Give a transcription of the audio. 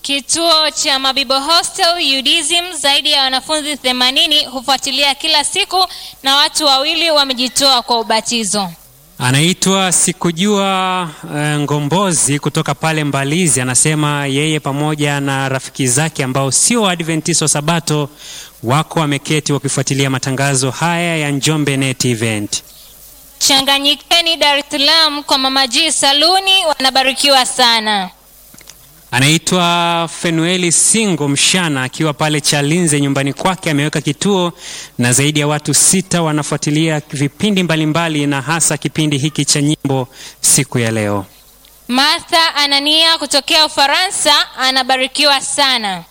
Kituo cha Mabibo Hostel UDSM, zaidi ya wanafunzi 80 hufuatilia kila siku na watu wawili wamejitoa kwa ubatizo. Anaitwa Sikujua eh, Ngombozi kutoka pale Mbalizi, anasema yeye pamoja na rafiki zake ambao sio Waadventista wa Sabato wako wameketi wakifuatilia matangazo haya ya Njombe Net Event. Changanyikeni Dar es Salaam kwa Mama G Saluni, wanabarikiwa sana. Anaitwa Fenueli Singo Mshana akiwa pale Chalinze nyumbani kwake ameweka kituo na zaidi ya watu sita wanafuatilia vipindi mbalimbali na hasa kipindi hiki cha nyimbo siku ya leo. Martha Anania kutokea Ufaransa anabarikiwa sana.